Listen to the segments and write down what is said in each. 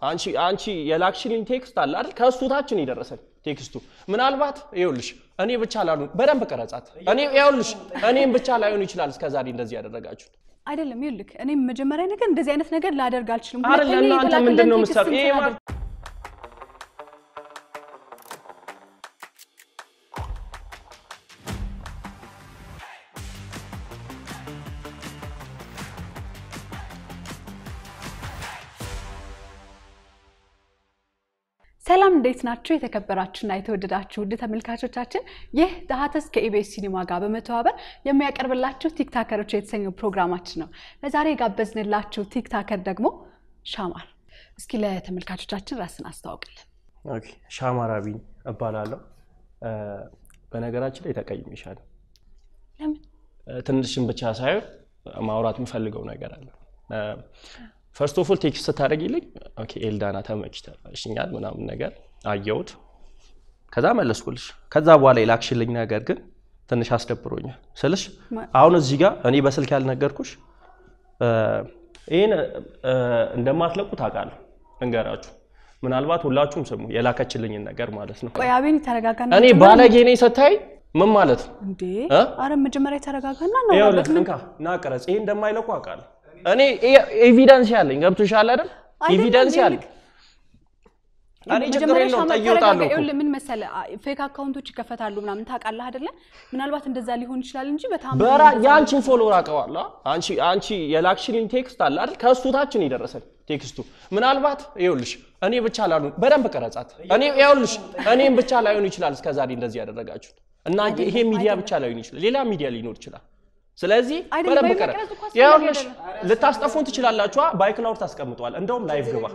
አንቺ አንቺ የላክሽልኝ ቴክስት አለ አይደል? ከእሱ ታችን የደረሰን ቴክስቱ ምናልባት ይኸውልሽ እኔ ብቻ ላሉ በደንብ ቀረጻት። እኔ ይኸውልሽ እኔም ብቻ ላይሆን ይችላል እስከዛሬ እንደዚህ ያደረጋችሁት አይደለም ይልክ እኔም መጀመሪያ ነገር እንደዚህ አይነት ነገር ላደርግ አልችልም። አይደል? ሁለተኛ እናንተ የተላከልን ምንድን ነው ቴክስት የምትሰሩ? ይሄ እንትን ማለት ሰላም እንዴት ናችሁ? የተከበራችሁና የተወደዳችሁ ውድ ተመልካቾቻችን ይህ ዳሀተስ ከኢቢኤስ ሲኒማ ጋር በመተባበር የሚያቀርብላችሁ ቲክታከሮች የተሰኘው ፕሮግራማችን ነው። ለዛሬ የጋበዝንላችሁ ቲክታከር ደግሞ ሻማር። እስኪ ለተመልካቾቻችን ራስን አስተዋውቅልን። ኦኬ ሻማራቢን እባላለሁ። እ፣ በነገራችን ላይ ተቀይሜሻለሁ። ለምን? እ፣ ትንሽም ብቻ ሳይሆን ማውራት የምፈልገው ነገር አለ። ፈርስት ኦፍ ኦል ቴክስት ስታደርጊልኝ ኦኬ ኤልዳና ተመችተሽኛል ምናምን ነገር አየሁት። ከዛ መለስኩልሽ። ከዛ በኋላ የላክሽልኝ ነገር ግን ትንሽ አስደብሮኛል ስልሽ ማ- አሁን እዚህ ጋር እኔ በስልክ ያልነገርኩሽ እ፣ ይህን እ፣ እንደማትለቁ ታውቃለሁ። እንገራችሁ ምናልባት ሁላችሁም ስሙ የላከችልኝን ነገር ማለት ነው። ቆይ አቤን ተረጋጋና እኔ መጀመሪያ- ባለጌ ነኝ ስታይ ምን ማለት ነው? እንዴ እ? አረ መጀመሪያ ተረጋጋና ይኸውልህ እናውራበት። ምን እንካ ና ቅረጽ። ይሄ እንደማይለቁ አውቃለሁ። እኔ ኤ- ኤቪደንስ ያለኝ ገብቶሻል አይደል? አይደለም ኤቪደንስ እንዴ ያለኝ ልክ- እኔ ችግር መጀመሪያ የለውም ሻማ ጠይወጣለሁ ተረጋጋ። እኮ ይኸውልህ ምን መሰለህ ፌክ አካውንቶች ይከፈታሉ ምናምን ታውቃለህ አይደለ? ምናልባት እንደዛ ሊሆን ይችላል እንጂ በጣም በራ የአንቺን ፎሎወር አውቀዋለሁ። አንቺ አንቺ የላክሽልኝ ቴክስት አለ አይደል? ከእሱ ታችን የደረሰን ቴክስቱ ምናልባት ይኸውልሽ እኔ ብቻ ላሉ በደንብ ቀረጻት። እኔ ይኸውልሽ እኔም ብቻ ላይሆን ይችላል እስከዛሬ እንደዚህ ያደረጋችሁት እና ይሄ ሚዲያ ብቻ ላይሆን ይችላል፣ ሌላ ሚዲያ ሊኖር ይችላል። ስለዚህ አይደለም፣ በደንብ በመቅረጽ ቀረጽ። እኮ አስፈላጊ ይኸውልሽ አይደለም። ልታስጠፉን ትችላላችኋ። ባይክላውድ ታስቀምጠዋል። እንደውም ላይቭ ግባ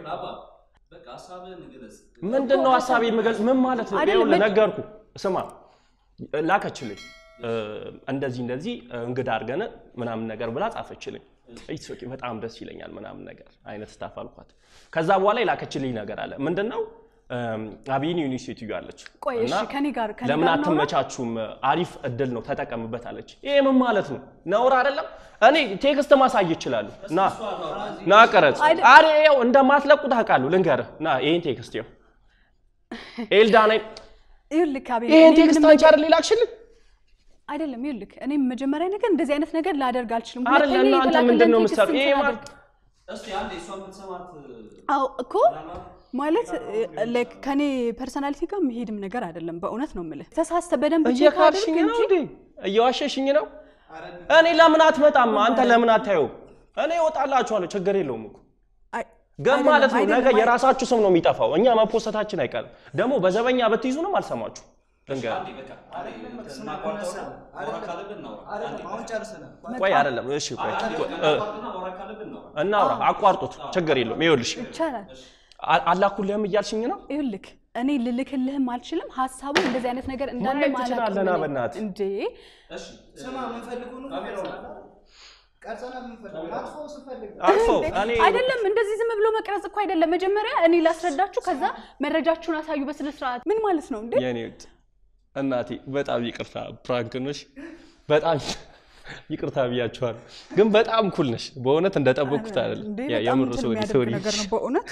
ምንድን ነው ሀሳብ የምገልጽ ምን ማለት ነው? አይደለም፣ ይኸውልህ መ- ነገርኩ። ስማ ላከችልኝ እ፣ እንደዚህ እንደዚህ እንግዳ አድርገን ምናምን ነገር ብላ ጻፈችልኝ። ኢትስ ኦኬ በጣም ደስ ይለኛል ምናምን ነገር አይነት ስታፍ አልኳት። ከዛ በኋላ የላከችልኝ ነገር አለ። ምንድን ነው አብይን ዩኒቨርሲቲ አለች ቆይ እሺ፣ እና ከኔ ጋር ከኔ ለምን ጋር እናውራ? አትመቻቹም? አሪፍ እድል ነው ተጠቀምበት አለች። ይሄ ምን ማለት ነው? ነውር አይደለም? እኔ ቴክስት ማሳየት እችላለሁ። ና ና ቀረጽ። አይደ- አሬ ይኸው እንደማትለቁ ታውቃለሁ። ልንገርህ ና ይሄን ቴክስት ይኸው ኤልዳና ይኸውልህ አቤል፣ ይሄን እኔ ቴክስት ምንም አንቺ አይደል ላክሽልኝ? አይደለም ይኸውልህ እኔ መጀመሪያ ነገር እንደዚህ አይነት ነገር ላደርግ አልችልም። አይደል ሁለተኛ እናንተ የተላከልን ምንድን ነው ቴክስት የምትሰሩ? ይሄ እንትን ማለት አድርግ። እስቲ አንዴ እሷ የምትሰማት አዎ እኮ ማለት ላይክ ከኔ ፐርሰናሊቲ ጋር መሄድም ነገር አይደለም። በእውነት ነው የምልህ። ተሳስተ በደንብ ቼክ እየካድሽኝ አድርግ ነው እንጂ እንዴ? እየዋሸሽኝ ነው? እኔ ለምን አትመጣም? አንተ ለምን አታየውም? እኔ እወጣላችኋለሁ፣ ችግር የለውም እኮ አይ፣ ግን አይደለም፣ ማለት ነው ነገ አይደለም፣ የራሳችሁ ስም ነው የሚጠፋው። እኛ መፖሰታችን አይቀርም። ደግሞ በዘበኛ ብትይዙንም አልሰማችሁ ልንገር አንዴ በቃ አንዴ እናቋርጠውና ማውራት ካለብን እናውራ። አንዴ አሁን ጨርሰናል። ቆይ አይደለም እሺ ቆይ አንዴ ቆይ፣ በቃ እ፣ እናቋርጥና ማውራት ካለብን እናውራ። እናውራ አቋርጡት ችግር የለውም ይኸውልሽ ይቻላል። አ- አላኩልህም እያልሽኝ ነው ይኸውልህ እኔ ልልክልህም አልችልም። ሀሳቡ እንደዚህ አይነት ነገር እንዳለ ማየት ማለቅ ትችላለህ ና ምን- በእናትህ። እንዴ እሺ ስማ የምንፈልገው ነው ቀርጸናል። የምንፈልገው አጥፎ ስንፈልግ አልፈው እኔ አይደለም እንደዚህ ዝም ብሎ መቅረጽ እኮ አይደለም። መጀመሪያ እኔ ላስረዳችሁ፣ ከዛ መረጃችሁን አሳዩ በስነ ስርዓት። ምን ማለት ነው እንዴ? የኔ ውድ እናቴ በጣም ይቅርታ ፕራንክ ነሽ በጣም ይቅርታ ብያችኋለሁ ግን በጣም ኩል ነሽ በእውነት እንደጠበቅኩት አይደለም እንዴ ያ- በጣም የምር እንትን ሶሪ የሚያደርግ ሶሪ ነገር ነው በእውነት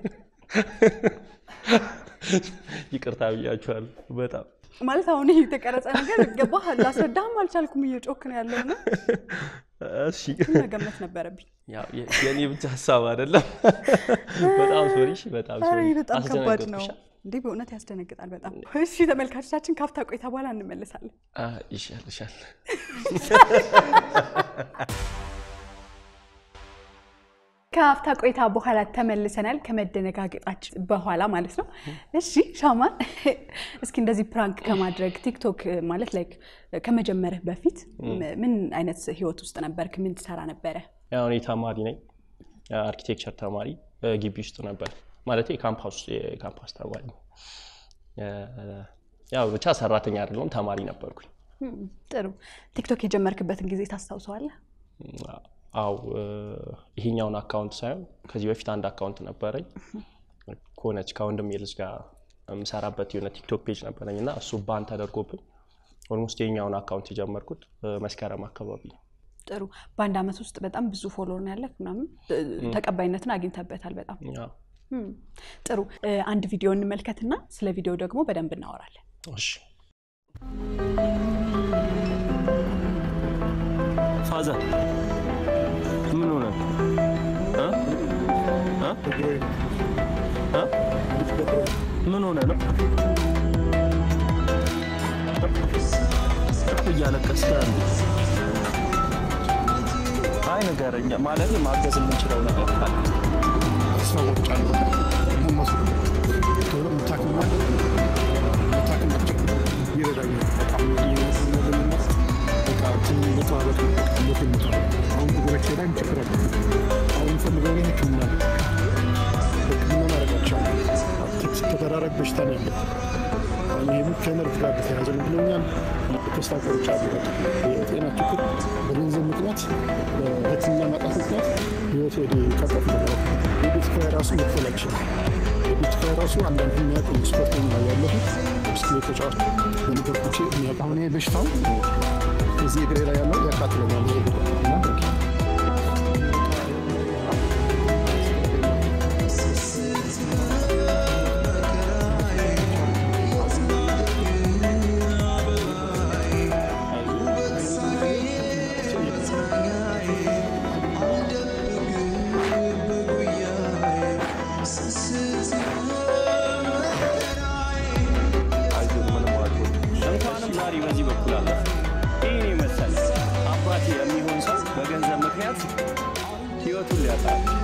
ይቅርታ ብያችኋለሁ በጣም ማለት አሁን ይሄ የተቀረጸ ነገር ገባህ? ላስረዳህም አልቻልኩም። እየጮክ ነው ያለው እና እሺ መገመት ነበረብኝ። ያው የ- የኔ ብቻ ሀሳብ አይደለም በጣም ሶሪ እሺ፣ በጣም ኧረ ሶሪ ይሄ በጣም ከባድ ነው አስደነገጥኩሽ። እንዴ በእውነት ያስደነግጣል በጣም። እሺ ተመልካቾቻችን ካፍታ ቆይታ በኋላ እንመለሳለን። አ፣ ይሻል ይሻል ከሀፍታ ቆይታ በኋላ ተመልሰናል። ከመደነጋገጣችን በኋላ ማለት ነው። እሺ ሻማን፣ እስኪ እንደዚህ ፕራንክ ከማድረግ ቲክቶክ ማለት ላይክ ከመጀመርህ በፊት ምን አይነት ህይወት ውስጥ ነበርክ? ምን ትሰራ ነበረ? ያው እኔ ተማሪ ነኝ አርኪቴክቸር ተማሪ እ፣ ግቢ ውስጥ ነበር ማለት የካምፓስ የካምፓስ ተማሪ ነኝ። እ፣ ያው ብቻ ሰራተኛ አይደለሁም ተማሪ ነበርኩኝ ም፣ ጥሩ። ቲክቶክ የጀመርክበትን ጊዜ ታስታውሰዋለህ? አው ይሄኛውን አካውንት ሳይሆን ከዚህ በፊት አንድ አካውንት ነበረኝ ከሆነች ከወንድሜ ልጅ ጋር የምሰራበት የሆነ ቲክቶክ ፔጅ ነበረኝ እና እሱ ባን ተደርጎብኝ ኦልሞስት የኛውን አካውንት የጀመርኩት እ፣ መስከረም አካባቢ ነው። ጥሩ። በአንድ አመት ውስጥ በጣም ብዙ ፎሎወር ነው ያለህ ምናምን እ፣ ተቀባይነትን አግኝተበታል በጣም ያው እም፣ ጥሩ እ፣ አንድ ቪዲዮ እንመልከትና ስለ ቪዲዮ ደግሞ በደንብ እናወራለን። እሺ ፋዘር ምን ሆነ? እ? እ? እ? ምን ሆነ ነው እያለቀስክ ያለ? አይ ንገረኝ፣ ማለት ማገዝ የምንችለው ነገር ካለ ሰዎች አሉ እነሱ ቶሎ የምታክማል የምታክማቸው ይረዳኛል። በጣም ለመለመት በቃ ትንሽ መተባበር ሞት የምታለ አሁን እግሮቼ ላይ ችግር አለ። አሁን የምፈልገው ግን ሕክምና ነው። ሕክምና ማድረጋቸው ተደራራቢ በሽታ ነው ያለው። አሁን ይህ ከነርቭ ጋር በተያያዘ ነው ብለውኛል። ተስፋ ቆርጫለሁ። በቃ የጤና ችግር በገንዘብ ምክንያት በሕክምና ማጣት ምክንያት ህይወት ወደ ቀጠፍ ነገር የቤት ኪራይ ራሱ መክፈል አልችልም። የቤት ኪራይ ራሱ አንዳንድ የሚያውቅ ስፖርተኛ ያለሁት ብስክሌት ተጫዋች በነገርኩቼ የሚያውቅ አሁን ይሄ በሽታው እዚህ እግሬ ላይ ያለው ያቃጥለኛል። ይሄ እግሬ እና በቃ አይዞህ ምንም አትሆንም። እንኳንም ዛሬ በዚህ በኩል አለፈ። ይህን የመሰለ አባቴ የሚሆን ሰው በገንዘብ ምክንያት ህይወቱን ሊያጣ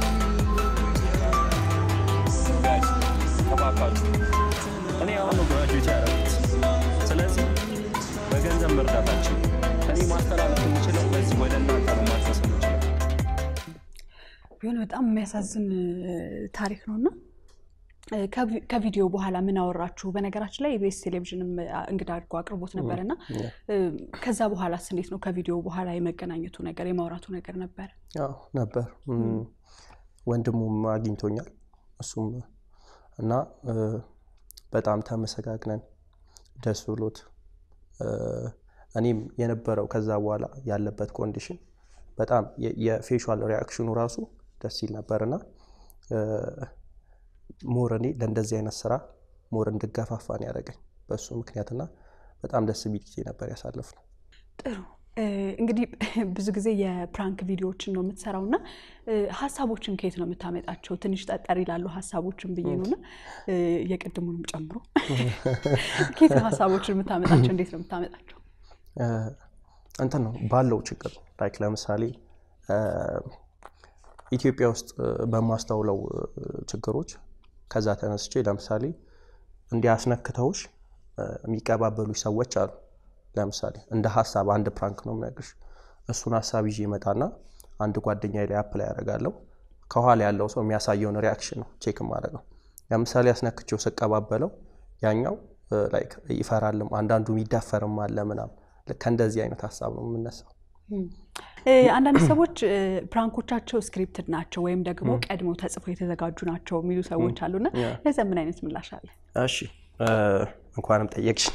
ጋይስ ተባካችሁ እኔ አሁን ነው ግራጁዌት ያደረኩት። ስለዚህ በገንዘብ መርዳታችን እኔ ማስተላለፍ የምችለው በዚህ ወደ እናንተ ነው ማድረስ የምችለው። ቢሆን በጣም የሚያሳዝን እ፣ ታሪክ ነው እና እ፣ ከቪ- ከቪዲዮ በኋላ ምን አወራችሁ? በነገራችን ላይ ኢቢኤስ ቴሌቪዥንም አ፣ እንግዳ አድርጎ አቅርቦት ነበር እና እ፣ ከዛ በኋላስ እንዴት ነው? ከቪዲዮ በኋላ የመገናኘቱ ነገር የማውራቱ ነገር ነበረ? አዎ ነበር። እም፣ ወንድሙም አግኝቶኛል እሱም እና እ፣ በጣም ተመሰጋግነን ደስ ብሎት እ፣ እኔም የነበረው ከዛ በኋላ ያለበት ኮንዲሽን በጣም የ- የፌሻል ሪያክሽኑ ራሱ ደስ ይል ነበርና እ፣ ሞር እኔ ለእንደዚህ አይነት ስራ ሞር እንድገፋፋ ነው ያደረገኝ በእሱ ምክንያትና በጣም ደስ የሚል ጊዜ ነበር ያሳለፍነው። ጥሩ እ፣ እንግዲህ ብዙ ጊዜ የፕራንክ ቪዲዮዎችን ነው የምትሰራው እና እ፣ ሀሳቦችን ከየት ነው የምታመጣቸው? ትንሽ ጠጠር ይላሉ ሀሳቦችን ብዬ ነው እና እ፣ የቅድሙንም ጨምሮ ከየት ነው ሀሳቦችን የምታመጣቸው? እንዴት ነው የምታመጣቸው? እ፣ እንትን ነው ባለው ችግር ላይክ ለምሳሌ እ፣ ኢትዮጵያ ውስጥ እ፣ በማስተውለው እ፣ ችግሮች ከዛ ተነስቼ ለምሳሌ እንዲያስነክተውሽ እ፣ የሚቀባበሉሽ ሰዎች አሉ። ለምሳሌ እንደ ሀሳብ አንድ ፕራንክ ነው የምነግርሽ። እሱን ሀሳብ ይዤ እመጣና አንድ ጓደኛ ላይ አፕላይ ያደርጋለሁ። ከኋላ ያለው ሰው የሚያሳየውን ሪያክሽን ነው ቼክ የማደርገው። ለምሳሌ አስነክቼው ስቀባበለው ያኛው እ፣ ላይክ ይፈራልም፣ አንዳንዱ የሚዳፈርም አለ ምናምን። ልክ ከእንደዚህ አይነት ሀሳብ ነው የምነሳው። እ፣ አንዳንድ ሰዎች እ፣ ፕራንኮቻቸው ስክሪፕትድ ናቸው ወይም ደግሞ ቀድመው ተጽፎ የተዘጋጁ ናቸው የሚሉ ሰዎች አሉና ለዚያ ምን አይነት ምላሽ አለ? እሺ እ፣ እንኳንም ጠየቅሽ።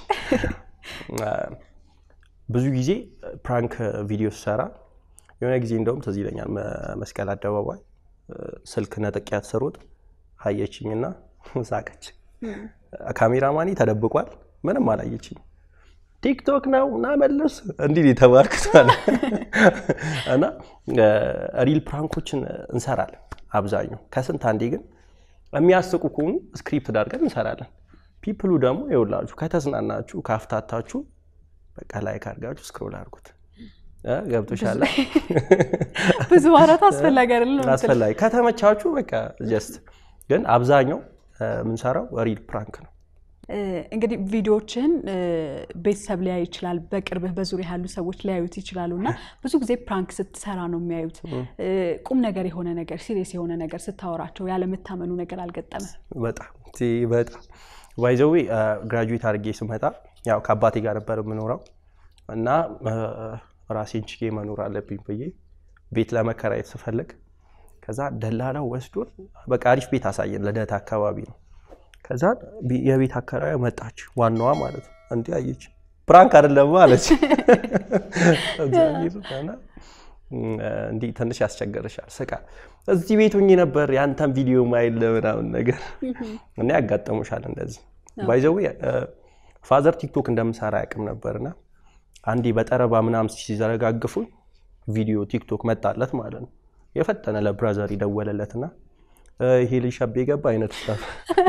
ብዙ ጊዜ ፕራንክ ቪዲዮ ስሰራ የሆነ ጊዜ እንደውም ትዝ ይለኛል መ- መስቀል አደባባይ እ፣ ስልክ ነጥቂያት ስሮጥ አየችኝና ሳቀች። ካሜራማኒ ተደብቋል፣ ምንም አላየችኝ። ቲክቶክ ነው እና መልስ እንዲህ ነው የተባልኩት ማለት እና ሪል ፕራንኮችን እንሰራለን አብዛኛው። ከስንት አንዴ ግን የሚያስቁ ከሆኑ ስክሪፕት አድርገን እንሰራለን። ፒፕሉ ደግሞ ይኸውላችሁ ከተዝናናችሁ ካፍታታችሁ በቃ ላይክ አድርጋችሁ ስክሮል አድርጉት። እ ገብቶሻል? ብዙ ማውራት አስፈላጊ አይደለም ነው የምትለው? አስፈላጊ ከተመቻችሁ በቃ ጀስት ግን አብዛኛው እ፣ የምንሰራው ሪል ፕራንክ ነው። እ፣ እንግዲህ ቪዲዮዎችን ቤተሰብ ሊያይ ይችላል፣ በቅርብህ በዙሪያ ያሉ ሰዎች ሊያዩት ይችላሉ እና ብዙ ጊዜ ፕራንክ ስትሰራ ነው የሚያዩት። እ፣ ቁም ነገር የሆነ ነገር ሲሪየስ የሆነ ነገር ስታወራቸው ያለመታመኑ ነገር አልገጠመ? በጣም ቲ በጣም ባይዘዌ ግራጁዌት አድርጌ ስመጣ ያው ከአባቴ ጋር ነበር የምኖረው እና እ፣ ራሴን ችዬ መኖር አለብኝ ብዬ ቤት ለመከራየት ስፈልግ ከዛ ደላላው ወስዶን በቃ አሪፍ ቤት አሳየን። ልደታ አካባቢ ነው። ከዛ ቢ- የቤት አከራዩ መጣች፣ ዋናዋ ማለት ነው። እንዲህ አየች፣ ፕራንክ አይደለም አለች። እግዚአብሔር እና እንዲህ ትንሽ ያስቸግርሻል። ስቃ እዚህ ቤት ሆኜ ነበር ያንተን ቪዲዮ ማይል ምናምን ነገር እና ያጋጠሙሻል እንደዚህ ባይዘዌ ፋዘር ቲክቶክ እንደምሰራ ያቅም ነበርና አንዴ በጠረባ ምናምን ሲዘረጋግፉኝ ቪዲዮ ቲክቶክ መጣለት ማለት ነው። የፈጠነ ለብራዘር ይደወለለትና እ፣ ይሄ ልጅ ሸቤ ገባ አይነት ስታፍ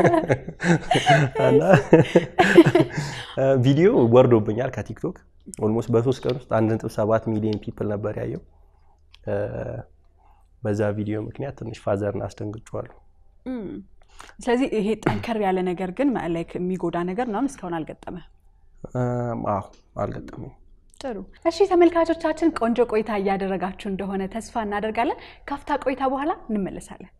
እና እ፣ ቪዲዮ ወርዶብኛል ከቲክቶክ ኦልሞስት በሶስት ቀን ውስጥ አንድ ነጥብ ሰባት ሚሊዮን ፒፕል ነበር ያየው። እ፣ በዛ ቪዲዮ ምክንያት ትንሽ ፋዘርን አስደንግጬዋለሁ። ስለዚህ ይሄ ጠንከር ያለ ነገር ግን ላይክ የሚጎዳ ነገር ምናምን እስካሁን አልገጠመ። እም፣ አዎ አልገጠመኝ። ጥሩ እሺ፣ ተመልካቾቻችን ቆንጆ ቆይታ እያደረጋችሁ እንደሆነ ተስፋ እናደርጋለን። ካፍታ ቆይታ በኋላ እንመለሳለን።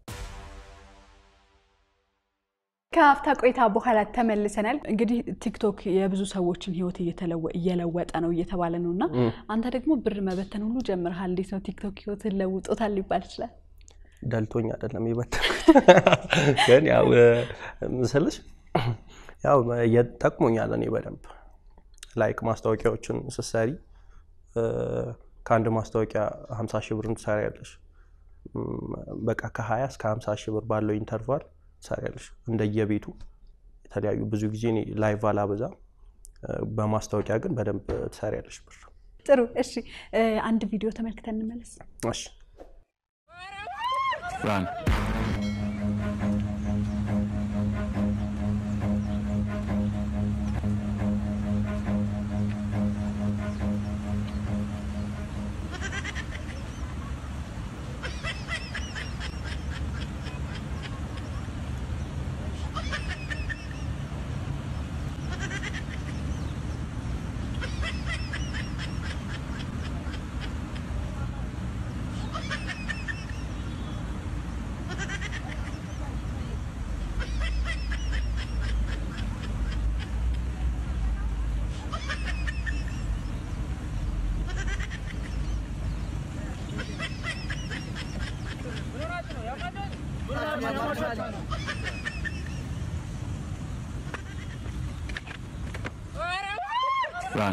ከአፍታ ቆይታ በኋላ ተመልሰናል። እንግዲህ ቲክቶክ የብዙ ሰዎችን ሕይወት እየተለወ- እየለወጠ ነው እየተባለ ነው እና አንተ ደግሞ ብር መበተን ሁሉ ጀምረሃል። እንዴት ነው ቲክቶክ ሕይወትን ለውጦታል ሊባል ይችላል? ደልቶኝ አይደለም የበተንኩት፣ ግን ያው ምስልሽ ያው ጠቅሞኛል። እኔ በደንብ ላይክ ማስታወቂያዎችን ስትሰሪ እ፣ ከአንድ ማስታወቂያ 50 ሺህ ብር ትሰሪያለሽ። እም፣ በቃ ከ20 እስከ 50 ሺህ ብር ባለው ኢንተርቫል ትሰሪያለሽ። እንደየቤቱ የተለያዩ ብዙ ጊዜ እኔ ላይቭ አላበዛም፣ እ፣ በማስታወቂያ ግን በደንብ ትሰሪያለሽ ብር። ጥሩ እሺ፣ እ፣ አንድ ቪዲዮ ተመልክተን እንመለስ። እሺ Run. Run.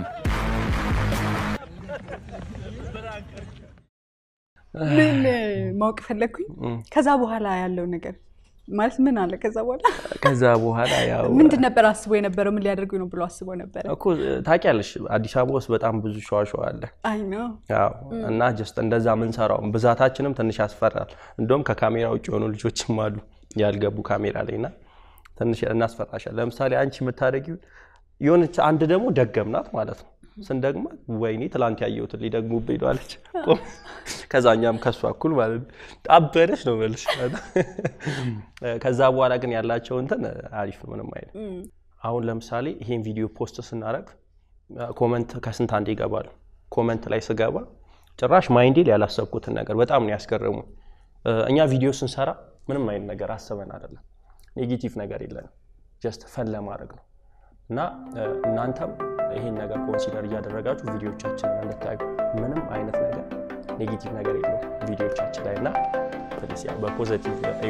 ምን ማወቅ ፈለግኩኝ ከዛ በኋላ ያለው ነገር ማለት ምን አለ? ከዛ በኋላ ከዛ በኋላ ያው ምንድን ነበር አስቦ የነበረው? ምን ሊያደርጉ ነው ብሎ አስቦ ነበረ? እኮ ታውቂያለሽ አዲስ አበባ ውስጥ በጣም ብዙ ሸዋሸዋ አለ። አይ ነው ያው እና ጀስት እንደዛ የምንሰራው ብዛታችንም ትንሽ ያስፈራል። እንደውም ከካሜራ ውጭ የሆኑ ልጆችም አሉ ያልገቡ ካሜራ ላይ እና ትንሽ እናስፈራሻል። ለምሳሌ አንቺ የምታደርጊው የሆነች አንድ ደግሞ ደገምናት ማለት ነው። ስንደግማት ወይኔ ትላንት ያየሁትን ሊደግሙብኝ ነው አለች። ቆም። ከዛ እኛም ከሷ እኩል ማለት ነው ጣበደች ነው መልሽ። ከዛ በኋላ ግን ያላቸው እንትን አሪፍ ነው፣ ምንም አይነት አሁን ለምሳሌ ይሄን ቪዲዮ ፖስት ስናደርግ ኮመንት ከስንት አንድ ይገባል። ኮመንት ላይ ስገባ ጭራሽ ማይንዴ ላይ ያላሰብኩትን ነገር በጣም ነው ያስገረሙ። እኛ ቪዲዮ ስንሰራ ምንም አይነት ነገር አስበን አይደለም፣ ኔጌቲቭ ነገር የለንም። ጀስት ፈን ለማድረግ ነው እና እናንተም ይሄን ነገር ኮንሲደር እያደረጋችሁ ቪዲዮቻችንን እንድታዩ ምንም አይነት ነገር ኔጌቲቭ ነገር የለውም ቪዲዮቻችን ላይ እና ትንሽ ያው በፖዘቲቭ እዩ።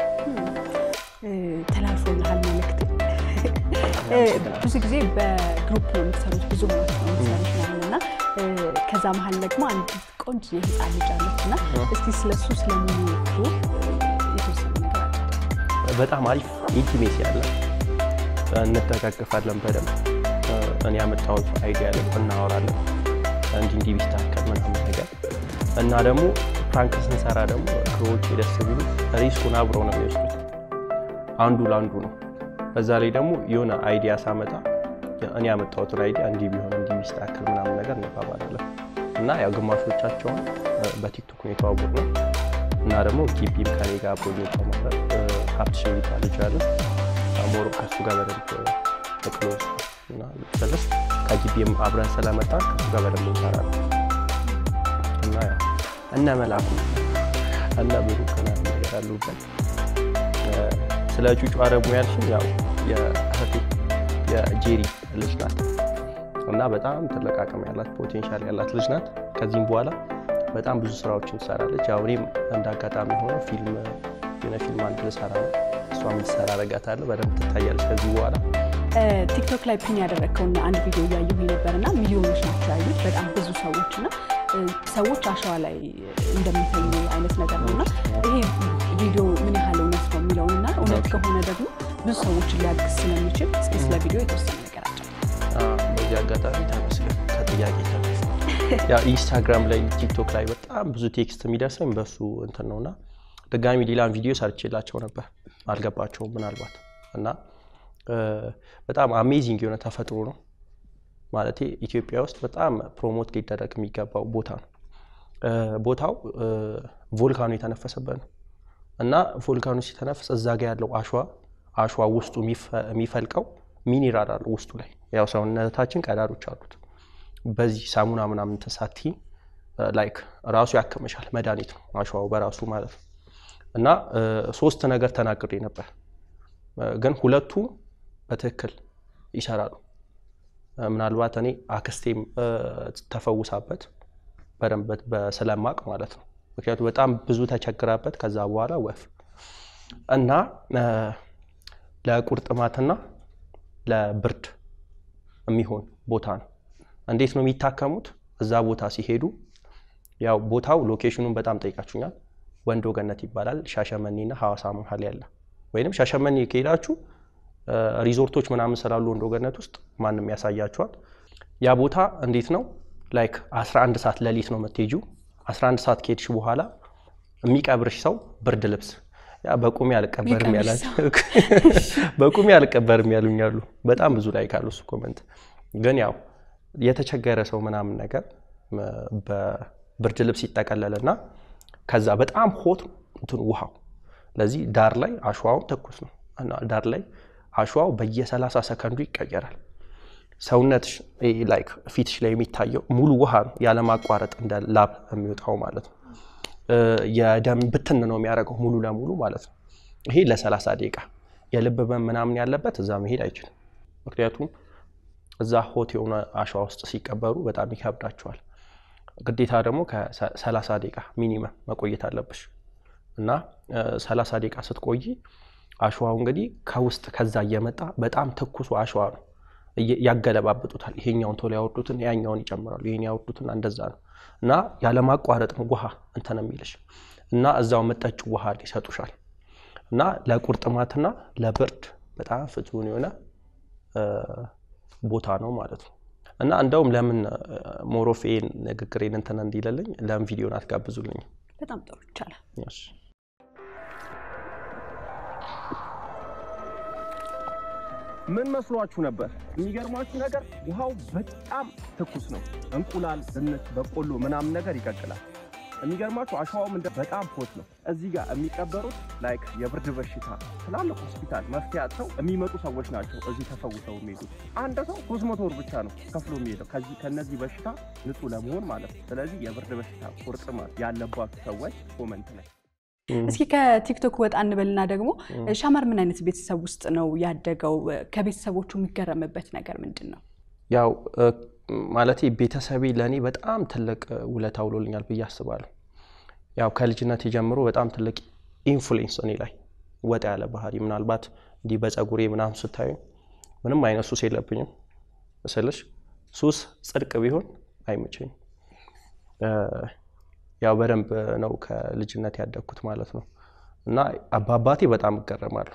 ተላልፎልሃል መልዕክት። ብዙ ጊዜ በግሩፕ ነው የምትሰሩት፣ ብዙ ማለት ነው የምትሰሩት ማለት እና ከዛ መሀል ደግሞ አንድ ቆንጆ የህፃን ልጅ አለች እና እስቲ ስለሱ ስለሚወጡ የተወሰነ ነገር አለ። በጣም አሪፍ ኢንቲሜሲ አለ። እንተቃቀፋለን በደንብ እኔ ያመጣሁት አይዲያ ላይ እናወራለን። እንዲህ እንዲህ ቢስተካከል ምናምን ነገር እና ደግሞ ፕራንክ ስንሰራ ደግሞ ክሮዎች ደስ ቢሉ ሪስኩን አብረው ነው የሚወስዱት። አንዱ ለአንዱ ነው። በዛ ላይ ደግሞ የሆነ አይዲያ ሳመጣ እኔ ያመጣሁትን አይዲያ እንዲህ ቢሆን እንዲህ ቢስተካከል ምናምን ነገር እንባባላለን እና ያው ግማሾቻቸውን በቲክቶክ ነው የተዋወቅ ነው እና ደግሞ ጊቢም ከኔ ጋር አብሮ እየተማረ ሀብትሽ የሚባል ልጅ አለ ሞሮ ከሱ ጋር በደንብ ክሎዝ እና ስልስ ከጊቢም አብረን ስለመጣ ከሱ ጋር በደንብ እንሰራለን እና ያው እነ መላኩ እነ ብሩክ ምናምን ነገር አሉበት። ስለ ጩጩ አረሙ ያልሽኝ ያው የእህቴ የጄሪ ልጅ ናት እና በጣም ትልቅ አቅም ያላት ፖቴንሻል ያላት ልጅ ናት። ከዚህም በኋላ በጣም ብዙ ስራዎችን ትሰራለች። ያው እኔም እንደ አጋጣሚ ሆኖ ፊልም የሆነ ፊልም አንድ ልሰራ ነው እሷ የምትሰራ አረጋታለሁ። በደንብ ትታያለች ከዚህ በኋላ ቲክቶክ ላይ ፒን ያደረግከውና አንድ ቪዲዮ እያየሁ ነበር እና ሚሊዮኖች ናቸው ያዩት በጣም ብዙ ሰዎች እና እ፣ ሰዎች አሸዋ ላይ እንደሚተኙ አይነት ነገር ነው እና ይሄ ቪዲዮ ምን ያህል እውነት ነው የሚለውን እና እውነት ከሆነ ደግሞ ብዙ ሰዎችን ሊያግዝ ስለሚችል እስኪ ስለ ቪዲዮ የተወሰነ ነገር አጫው። በዚህ አጋጣሚ ተመስገን ከጥያቄ ተነሳ። ያው ኢንስታግራም ላይ ቲክቶክ ላይ በጣም ብዙ ቴክስት የሚደርሰኝ በሱ እንትን ነውና ድጋሚ ሌላን ቪዲዮ ሰርቼላቸው ነበር አልገባቸውም ምናልባት እና እ፣ በጣም አሜዚንግ የሆነ ተፈጥሮ ነው ማለት ኢትዮጵያ ውስጥ በጣም ፕሮሞት ሊደረግ የሚገባው ቦታ ነው። እ፣ ቦታው እ፣ ቮልካኖ የተነፈሰበት ነው እና ቮልካኖ ሲተነፍስ እዛ ጋ ያለው አሸዋ አሸዋ ውስጡ የሚፈ- የሚፈልቀው ሚኒራል አለው ውስጡ ላይ ያው ሰውነታችን ቀዳዶች አሉት። በዚህ ሳሙና ምናምን ተሳቲ ላይክ ራሱ ያክመሻል መድኃኒት ነው አሸዋው በራሱ ማለት ነው። እና እ፣ ሶስት ነገር ተናግሬ ነበር እ፣ ግን ሁለቱ በትክክል ይሰራሉ። እ፣ ምናልባት እኔ አክስቴም እ፣ ተፈውሳበት በደንብ በስለማቅ ማለት ነው። ምክንያቱም በጣም ብዙ ተቸግራበት ከዛ በኋላ ወፍ እና እ፣ ለቁርጥማትና ለብርድ የሚሆን ቦታ ነው። እንዴት ነው የሚታከሙት? እዛ ቦታ ሲሄዱ ያው ቦታው ሎኬሽኑን በጣም ጠይቃችሁኛል። ወንዶ ገነት ይባላል። ሻሸመኔና ሐዋሳ መሀል ያለ ወይንም ሻሸመኔ ከሄዳችሁ እ፣ ሪዞርቶች ምናምን ስላሉ ወንዶ ገነት ውስጥ ማንም ያሳያችኋል። ያ ቦታ እንዴት ነው ላይክ 11 ሰዓት ሌሊት ነው የምትሄጂው። 11 ሰዓት ከሄድሽ በኋላ የሚቀብርሽ ሰው ብርድ ልብስ ያ በቁሜ አልቀበርም የሚቀብርሽ ያላችሁ በቁሜ አልቀበርም ያሉኛሉ። በጣም ብዙ ላይ ካሉ እሱ ኮመንት ግን ያው የተቸገረ ሰው ምናምን ነገር ም፣ በብርድ ልብስ ይጠቀለልና ከዛ በጣም ሆት እንትን ውሃው ለዚህ ዳር ላይ አሸዋውን ትኩስ ነው እና ዳር ላይ አሸዋው በየ30 ሰከንዱ ይቀየራል። ሰውነትሽ ላይክ ፊትሽ ላይ የሚታየው ሙሉ ውሃ ነው ያለማቋረጥ እንደ ላብ የሚወጣው ማለት ነው። እ፣ የደም ብትን ነው የሚያደርገው ሙሉ ለሙሉ ማለት ነው። ይሄ ለ30 ደቂቃ የልብ ህመም ምናምን ያለበት እዛ መሄድ አይችልም። ምክንያቱም እዛ ሆት የሆነ አሸዋ ውስጥ ሲቀበሩ በጣም ይከብዳቸዋል። ግዴታ ደግሞ ከ30 ደቂቃ ሚኒመም መቆየት አለብሽ እና እ፣ 30 ደቂቃ ስትቆይ አሸዋው እንግዲህ ከውስጥ ከዛ እየመጣ በጣም ትኩሱ አሸዋ ነው እየ- ያገለባብጡታል። ይሄኛውን ቶሎ ያወርዱትን ያኛውን ይጨምራሉ፣ ይሄን ያወርዱትን እንደዛ ነው እና ያለማቋረጥ ነው ውሃ እንትን የሚልሽ እና እዛው መጠጭ ውሃ ይሰጡሻል እና ለቁርጥማትና ለብርድ በጣም ፍቱን የሆነ እ፣ ቦታ ነው ማለት ነው። እና እንደውም ለምን ሞሮፌን ንግግሬን እንትን እንዲለልኝ ለምን ቪዲዮን አትጋብዙልኝ? በጣም ጥሩ ይቻላል። እሺ። ምን መስሏችሁ ነበር? የሚገርማችሁ ነገር ውሃው በጣም ትኩስ ነው። እንቁላል፣ ድንች፣ በቆሎ ምናምን ነገር ይቀቅላል። የሚገርማችሁ አሸዋውም እንደ በጣም ሆት ነው። እዚህ ጋር የሚቀበሩት ላይክ የብርድ በሽታ ትላልቅ ሆስፒታል መፍትሄ አጥተው የሚመጡ ሰዎች ናቸው እዚህ ተፈውሰው የሚሄዱት። አንድ ሰው ሶስት መቶ ብር ብቻ ነው ከፍሎ የሚሄደው ከዚህ ከነዚህ በሽታ ንጹህ ለመሆን ማለት ነው። ስለዚህ የብርድ በሽታ ቁርጥማት ያለባችሁ ሰዎች ኮመንት ላይ እስኪ ከቲክቶክ ወጣ እንበልና ደግሞ ሻመር ምን አይነት ቤተሰብ ውስጥ ነው ያደገው? ከቤተሰቦቹ የሚገረምበት ነገር ምንድን ነው? ያው ማለት ቤተሰቤ ለእኔ በጣም ትልቅ ውለታ ውሎልኛል ብዬ አስባለሁ። ያው ከልጅነት ጀምሮ በጣም ትልቅ ኢንፍሉዌንስ እኔ ላይ ወጣ ያለ ባህሪ ምናልባት እንዲህ በፀጉሬ ምናምን ስታዩ ምንም አይነት ሱስ የለብኝም ስልሽ ሱስ ጽድቅ ቢሆን አይመቸኝም። ያው በደንብ ነው ከልጅነት ያደግኩት ማለት ነው እና አባባቴ በጣም እገረማለሁ።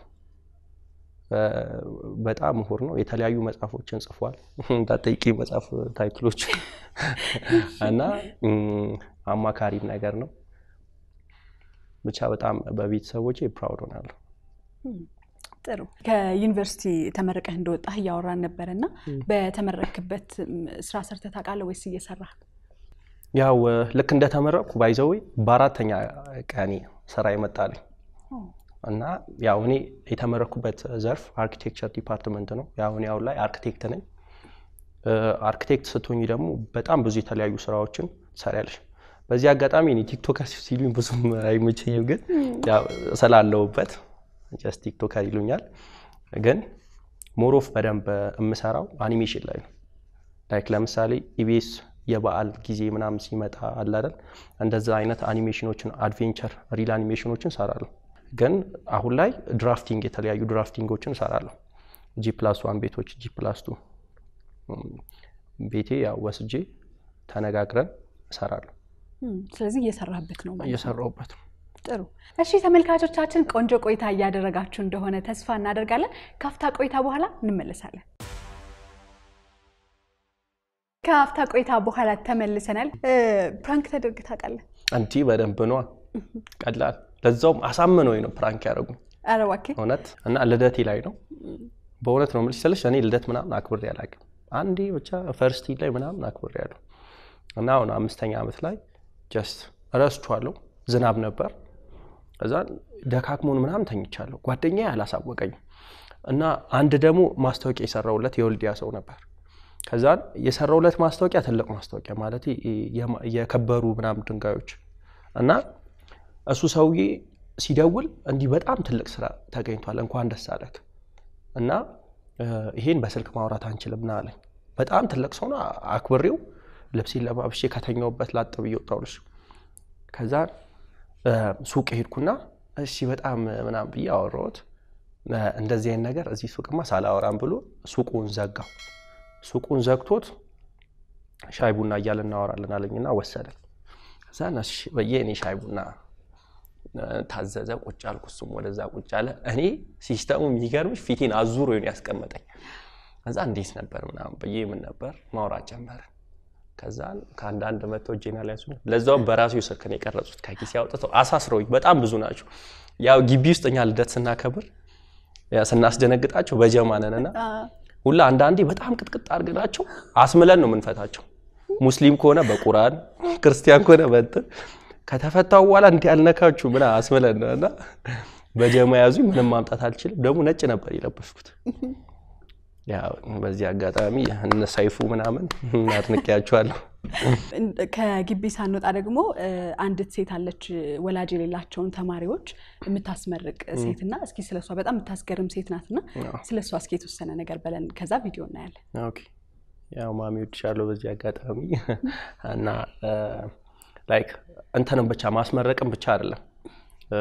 በጣም ምሁር ነው። የተለያዩ መጽሐፎችን ጽፏል። እንዳጠይቂ መጽሐፍ ታይትሎች እና አማካሪም ነገር ነው። ብቻ በጣም በቤተሰቦቼ ፕራውድ ሆናለሁ። ጥሩ። ከዩኒቨርሲቲ ተመርቀህ እንደወጣህ እያወራን ነበር እና በተመረክበት ስራ ሰርተህ ታውቃለህ ወይስ እየሰራህ? ያው ልክ እንደተመረቅኩ ባይዘዌ በአራተኛ ቀኔ ስራ ይመጣልኝ እና ያው እኔ የተመረኩበት ዘርፍ አርኪቴክቸር ዲፓርትመንት ነው። ያው እኔ አሁን ላይ አርኪቴክት ነኝ። አርኪቴክት ስትሆኝ ደግሞ በጣም ብዙ የተለያዩ ስራዎችን ትሰሪያለሽ። በዚህ አጋጣሚ እኔ ቲክቶከር ሲሉኝ ብዙም አይመቸኝም፣ ግን ያው ስላለሁበት ጀስት ቲክቶከር ይሉኛል። ግን ሞሮፍ በደንብ የምሰራው አኒሜሽን ላይ ነው። ላይክ ለምሳሌ ኢቢኤስ የበዓል ጊዜ ምናምን ሲመጣ አለ አይደል? እንደዛ አይነት አኒሜሽኖችን አድቬንቸር ሪል አኒሜሽኖችን እሰራለሁ። ግን አሁን ላይ ድራፍቲንግ የተለያዩ ድራፍቲንጎችን እሰራለሁ። ጂ ፕላስ ዋን ቤቶች ጂ ፕላስ ቱ ቤቴ ያው ወስጄ ተነጋግረን እሰራለሁ። እም፣ ስለዚህ እየሰራህበት ነው ማለት ነው። እየሰራሁበት ነው። ጥሩ እሺ ተመልካቾቻችን ቆንጆ ቆይታ እያደረጋችሁ እንደሆነ ተስፋ እናደርጋለን። ካፍታ ቆይታ በኋላ እንመለሳለን። ከአፍታ ቆይታ በኋላ ተመልሰናል። እ፣ ፕራንክ ተደርግ ታውቃለህ? አንቲ በደንብ ነዋ። ቀላል ለዛውም አሳምነው ነው ፕራንክ ያደረጉኝ ኧረ እባክህ እውነት እና ልደቴ ላይ ነው። በእውነት ነው የምልሽ ስልሽ እኔ ልደት ምናምን አክብሬ አላውቅም። አንዴ ብቻ ፈርስቲ ላይ ምናምን አክብሬ ያለሁ እና አሁን አምስተኛ ዓመት ላይ ጀስት ረስቼዋለሁ። ዝናብ ነበር። እዛ ደካክሞን ምናምን ተኝቻለሁ። ጓደኛዬ አላሳወቀኝም። እና አንድ ደግሞ ማስታወቂያ የሰራውለት የወልዲያ ሰው ነበር። ከዛን የሰራውለት ማስታወቂያ ትልቅ ማስታወቂያ ማለት የማ- የከበሩ ምናምን ድንጋዮች እና እሱ ሰውዬ ሲደውል እንዲህ በጣም ትልቅ ስራ ተገኝቷል፣ እንኳን ደስ አለክ እና እ፣ ይሄን በስልክ ማውራት አንችልም ና አለኝ። በጣም ትልቅ ሰው ነው። አክብሬው ልብሴን ለባብሼ ከተኛውበት ላጥ ብዬ ወጣሁልሽ። ከዛ እ፣ ሱቅ ሄድኩና እሺ በጣም ምናምን ብዬ አወራሁት። እ፣ እንደዚህ አይነት ነገር እዚህ ሱቅማ ሳላወራም ብሎ ሱቁን ዘጋው። ሱቁን ዘግቶት ሻይ ቡና እያልን እናወራለን አለኝና ወሰደኝ። ከዛ እሺ ብዬ እኔ ሻይ ቡና እ፣ ታዘዘ። ቁጭ አልኩ፣ እሱም ወደዛ ቁጭ አለ። እኔ ሲስተሙ የሚገርምሽ ፊቴን አዙሮ ነው ያስቀመጠኝ። ከዛ እንዴት ነበር ምናምን ብዬ ምን ነበር ማውራት ጀመርን። ከዛ ከአንዳንድ መቶ እጄና ላይ ያዙ። ለዛውም በራሱ ስልክ ነው የቀረጹት ከኪሴ አውጥተው አሳስረውኝ። በጣም ብዙ ናቸው። ያው ግቢ ውስጥ እኛ ልደት ስናከብር ያ ስናስደነግጣቸው በጀማ ነን እና ሁላ አንዳንዴ በጣም ቅጥቅጥ አድርገናቸው አስምለን ነው የምንፈታቸው። ሙስሊም ከሆነ በቁርአን ክርስቲያን ከሆነ በእንትን ከተፈታው በኋላ እንዲህ ያልነካችሁ ምን አስምለን ነው እና በጀማ ያዙኝ። ምንም ማምጣት አልችልም። ደግሞ ነጭ ነበር የለበስኩት። ያው በዚህ አጋጣሚ እነ ሰይፉ ምናምን አድንቄያቸዋለሁ። ከግቢ ሳንወጣ ደግሞ እ፣ አንዲት ሴት አለች ወላጅ የሌላቸውን ተማሪዎች የምታስመርቅ ሴት እና እስኪ ስለሷ በጣም የምታስገርም ሴት ናት እና ስለሷ እስኪ የተወሰነ ነገር በለን፣ ከዛ ቪዲዮ እናያለን። ኦኬ ያው ማሚ ወድሻለሁ በዚህ አጋጣሚ እና ላይክ እንትንም ብቻ ማስመረቅም ብቻ አይደለም እ፣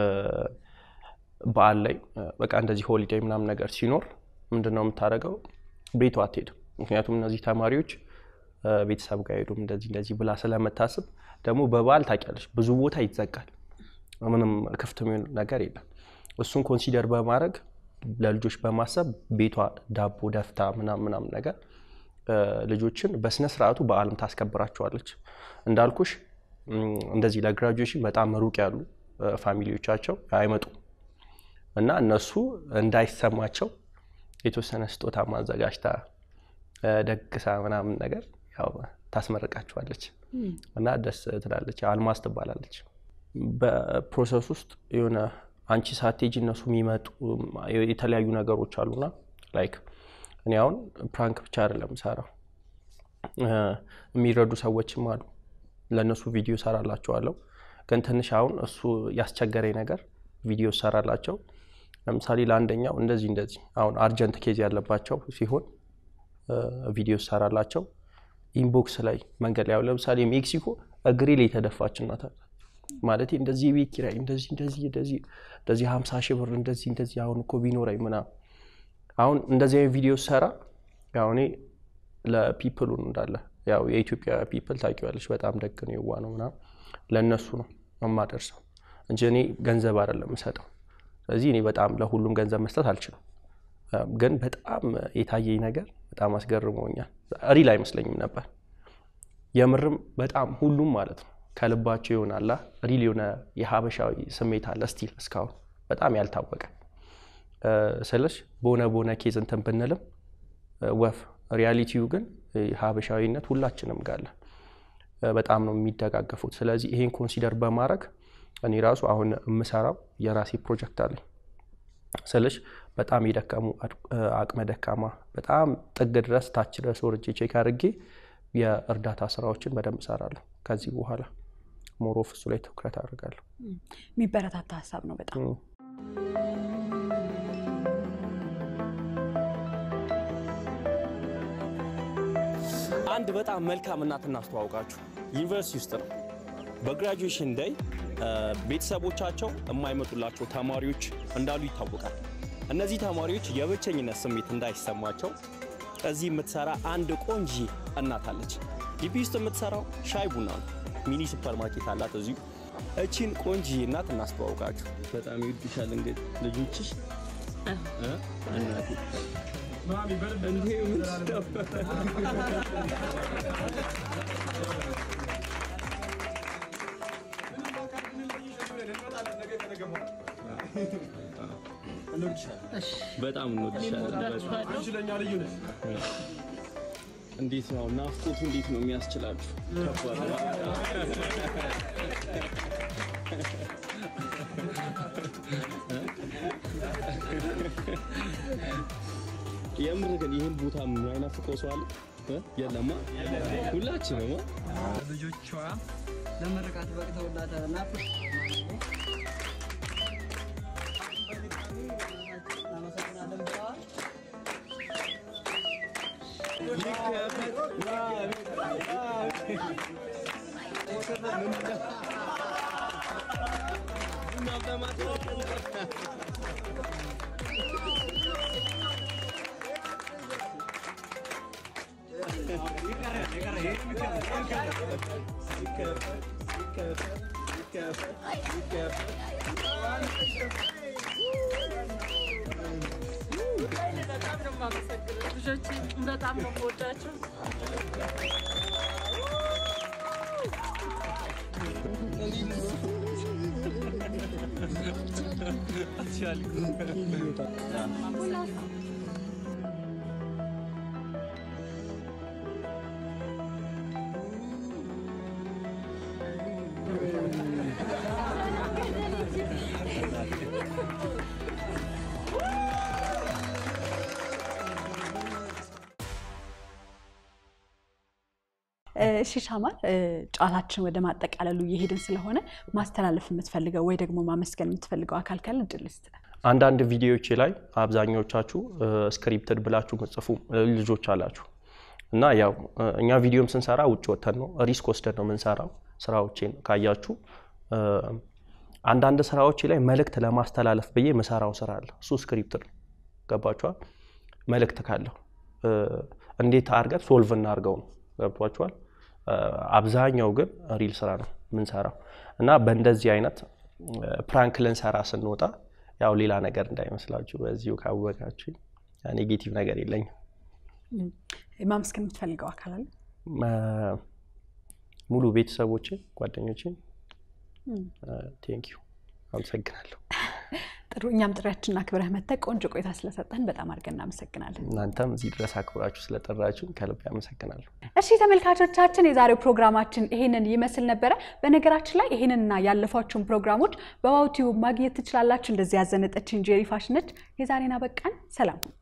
በዓል ላይ እ፣ በቃ እንደዚህ ሆሊዴይ ምናምን ነገር ሲኖር ምንድን ነው የምታደርገው? ቤቷ አትሄድም። ምክንያቱም እነዚህ ተማሪዎች እ፣ ቤተሰብ ጋር ሄዱም እንደዚህ እንደዚህ ብላ ስለምታስብ ደግሞ በበዓል ታውቂያለሽ ብዙ ቦታ ይዘጋል። ምንም ክፍት የሚሆን ነገር የለም። እሱን ኮንሲደር በማድረግ ለልጆች በማሰብ ቤቷ ዳቦ ደፍታ ምናምን ምናምን ነገር እ፣ ልጆችን በስነ ስርዓቱ በዓልም ታስከብራቸዋለች። እንዳልኩሽ እም፣ እንደዚህ ለግራጁዌሽን በጣም ሩቅ ያሉ እ፣ ፋሚሊዎቻቸው አይመጡም እና እነሱ እንዳይሰማቸው የተወሰነ ስጦታ ማዘጋጅታ እ፣ ደግሳ ምናምን ነገር ያው ታስመርቃቸዋለች እና ደስ ትላለች። አልማዝ ትባላለች። በፕሮሰስ ውስጥ የሆነ አንቺ ሳትሄጂ እነሱ የሚመጡ የተለያዩ ነገሮች አሉና ላይክ እኔ አሁን ፕራንክ ብቻ አይደለም ሰራው የሚረዱ ሰዎችም አሉ። ለእነሱ ቪዲዮ ሰራላቸዋለሁ። ግን ትንሽ አሁን እሱ ያስቸገረኝ ነገር ቪዲዮ ሰራላቸው። ለምሳሌ ለአንደኛው እንደዚህ እንደዚህ አሁን አርጀንት ኬዝ ያለባቸው ሲሆን እ፣ ቪዲዮ ሰራላቸው ኢንቦክስ ላይ መንገድ ላይ አሁን ለምሳሌ ሜክሲኮ እግሬ ላይ የተደፋች እናት አለች። ማለት እንደዚህ የቤት ኪራይ እንደዚህ እንደዚህ እንደዚህ እንደዚህ ሀምሳ ሺህ ብር እንደዚህ እንደዚህ አሁን እኮ ቢኖረኝ ምናምን አሁን እንደዚህ አይነት ቪዲዮ ሰራ ያው እኔ ለፒፕሉ እንዳለ ያው የኢትዮጵያ ፒፕል ታውቂዋለች፣ በጣም ደግ ነው፣ የዋ ነው ምናምን ለእነሱ ነው የማደርሰው እንጂ እኔ ገንዘብ አይደለም የምሰጠው። ስለዚህ እኔ በጣም ለሁሉም ገንዘብ መስጠት አልችልም። ግን በጣም የታየኝ ነገር በጣም አስገርሞኛል። ሪል አይመስለኝም ነበር የምርም በጣም ሁሉም ማለት ነው ከልባቸው ይሆናላ ሪል የሆነ የሀበሻዊ ስሜት አለ ስቲል እስካሁን በጣም ያልታወቀ እ፣ ስልሽ በሆነ በሆነ ኬዝ እንትን ብንልም እ፣ ወፍ ሪያሊቲው ግን እ፣ ሀበሻዊነት ሁላችንም ጋለ በጣም ነው የሚደጋገፉት። ስለዚህ ይሄን ኮንሲደር በማድረግ እኔ ራሱ አሁን የምሰራው የራሴ ፕሮጀክት አለኝ ስልሽ በጣም የደከሙ እ፣ አቅመ ደካማ በጣም ጥግ ድረስ ታች ድረስ ወርጄ ቼክ አድርጌ የእርዳታ ስራዎችን በደንብ እሰራለሁ። ከዚህ በኋላ ሞሮፍ እሱ ላይ ትኩረት አድርጋለሁ። የሚበረታታ ሀሳብ ነው በጣም እም። አንድ በጣም መልካም እናት እናስተዋውቃችሁ። ዩኒቨርሲቲ ውስጥ ነው። በግራጁዌሽን ዴይ ቤተሰቦቻቸው የማይመጡላቸው ተማሪዎች እንዳሉ ይታወቃል። እነዚህ ተማሪዎች የብቸኝነት ስሜት እንዳይሰማቸው እዚህ የምትሰራ አንድ ቆንጂ እናት አለች። ግቢ ውስጥ የምትሰራው ሻይ ቡና ነው። ሚኒ ሱፐር ማርኬት አላት እዚሁ። እቺን ቆንጅዬ እናት እናስተዋውቃችሁ። በጣም ይወድሻል እንግዲህ ልጆችሽ እ? እናቴ እንዴ ምንድን ነው? በጣም እንወድሻለን። እንዴት ነው ናፍቆቱ? እንዴት ነው የሚያስችላችሁ? ከባድ ነው። የምር ግን ይህን ቦታ የማይናፍቀው ሰው አለ እ? የለማ ሁላችንም አ? ልጆቿ ለምርቃት በቅተውላታል እና እናመሰግናለን ብለዋል። በጣም ነው የማመሰግነው። ልጆች በጣም ነው የምወዳቸው። እሺ ሻማል፣ ጨዋታችን ወደ ማጠቃለሉ እየሄድን ስለሆነ ማስተላለፍ የምትፈልገው ወይ ደግሞ ማመስገን የምትፈልገው አካል ካለ እድል ስጥ። አንዳንድ ቪዲዮዎች ላይ አብዛኛዎቻችሁ ስክሪፕትድ ብላችሁ ምጽፉ ልጆች አላችሁ እና ያው እ፣ እኛ ቪዲዮም ስንሰራ ውጭ ወተን ነው ሪስክ ወስደን ነው የምንሰራው። ስራዎቼን ካያችሁ እ፣ አንዳንድ ስራዎቼ ላይ መልእክት ለማስተላለፍ ብዬ ምሰራው ስራ አለ። እሱ ስክሪፕትድ ነው። ገባችኋል? መልእክት ካለው እ፣ እንዴት አድርገን ሶልቭ እናድርገው ነው። ገብቷችኋል? እ፣ አብዛኛው ግን ሪል ስራ ነው የምንሰራው እና በእንደዚህ አይነት ፕራንክ ልንሰራ ስንወጣ ያው ሌላ ነገር እንዳይመስላችሁ በዚሁ ካወቃችሁ ኔጌቲቭ ነገር የለኝም። ማመስገን የምትፈልገው አካል አለ? እ፣ ሙሉ ቤተሰቦችን ጓደኞችን ቴንኪዩ አመሰግናለሁ። ጥሩ። እኛም ጥሪያችንን አክብረህ መጥተህ ቆንጆ ቆይታ ስለሰጠን በጣም አድርገን እናመሰግናለን። እናንተም እዚህ ድረስ አክብራችሁ ስለጠራችሁ ከልብ አመሰግናለሁ። እሺ ተመልካቾቻችን፣ የዛሬው ፕሮግራማችን ይሄንን ይመስል ነበረ። በነገራችን ላይ ይሄንንና ያለፏችሁን ፕሮግራሞች በዋው ቲዩብ ማግኘት ትችላላችሁ። እንደዚህ ያዘነጠችን ጄሪ ፋሽን ነች። የዛሬን አበቃን። ሰላም